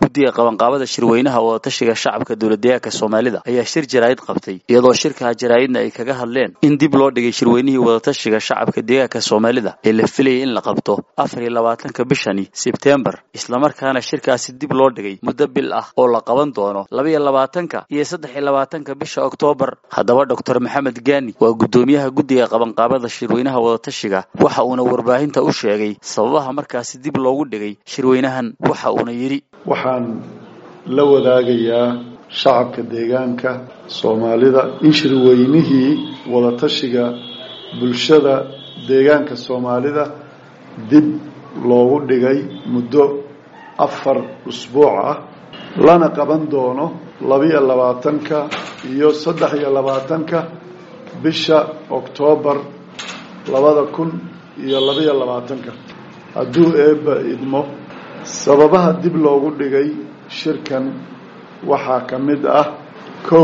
guddiga qabanqaabada shirweynaha wadatashiga shacabka dowladdeegaanka soomaalida ayaa shir jaraa'id qabtay iyadoo shirkaha jaraa'idna ay kaga hadleen in dib loo dhigay shirweynihii wadatashiga shacabka deegaanka soomaalida ee la filayay in la qabto afar iyo labaatanka bishani sebtembar islamarkaana shirkaasi dib loo dhigay muddo bil ah oo la qaban doono labaiyo labaatanka iyo saddex iyo labaatanka bisha oktoobar haddaba doctor maxamed gaani waa guddoomiyaha guddiga qabanqaabada shirweynaha wadatashiga waxa uuna warbaahinta u sheegay sababaha markaasi dib loogu dhigay shirweynahan waxa uuna yidhi waxaan la wadaagayaa shacabka deegaanka soomaalida in shirweynihii wadatashiga bulshada deegaanka soomaalida dib loogu dhigay muddo afar usbuuc ah lana qaban doono labiyo labaatanka iyo saddex iyo labaatanka bisha oktoobar labada kun iyo labiyo labaatanka hadduu eebba idmo sababaha dib loogu dhigay shirkan waxaa ka mid ah kow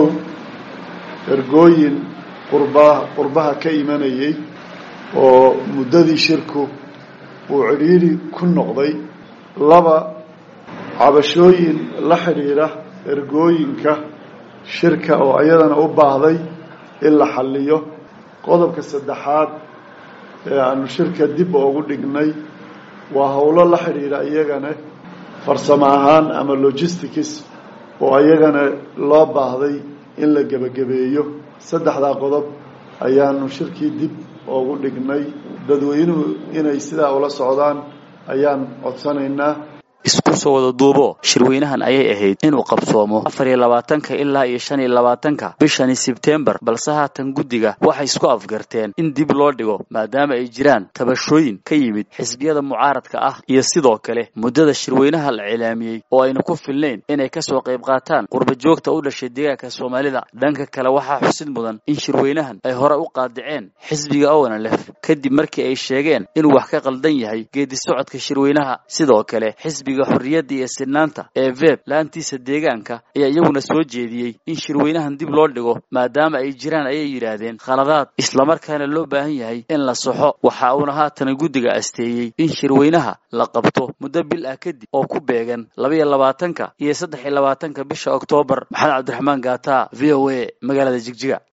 ergooyin qurbaha qurbaha ka imanayay oo muddadii shirku uu cidhiiri ku noqday laba cabashooyin la xidhiidha ergooyinka shirka oo iyadana u baahday in la xalliyo qodobka saddexaad ee aanu shirka dib oogu dhignay waa howlo la xidhiidha iyagana farsamo ahaan ama logistics oo iyagana loo baahday in la gebagabeeyo saddexdaa qodob ayaanu shirkii dib oogu dhignay dadweynuhu inay sidaa ula socdaan ayaan codsanaynaa isku soo wada duubo shirweynahan ayay ahayd inuu qabsoomo afar iyo labaatanka ilaa iyo shan iyo labaatanka bishani sebtembar balse haatan guddiga waxay isku afgarteen in dib loo dhigo maadaama ay jiraan tabashooyin ka yimid xisbiyada mucaaradka ah iyo sidoo kale muddada shirweynaha la cilaamiyey oo aynu ku filnayn inay kasoo qayb qaataan qurba joogta u dhashay deegaanka soomaalida dhanka kale waxaa xusid mudan in shirweynahan ay hore u qaadiceen xisbiga owanalef kadib markii ay sheegeen inuu wax ka qaldan yahay geedi socodka shirweynaha sidoo kale xisbiga xorriyadda iyo sinaanta ee veb laantiisa deegaanka ayaa iyaguna soo jeediyey in shirweynahan dib loo dhigo maadaama ay jiraan ayay yidhaahdeen khaladaad islamarkaana loo baahan yahay in la saxo waxa uuna haatana guddiga asteeyey in shirweynaha la qabto muddo bil ah kadib oo ku beegan labaiyo labaatanka iyo saddex iyo labaatanka bisha oktoobar maxamed cabdiraxmaan gaata v o a magaalada jigjiga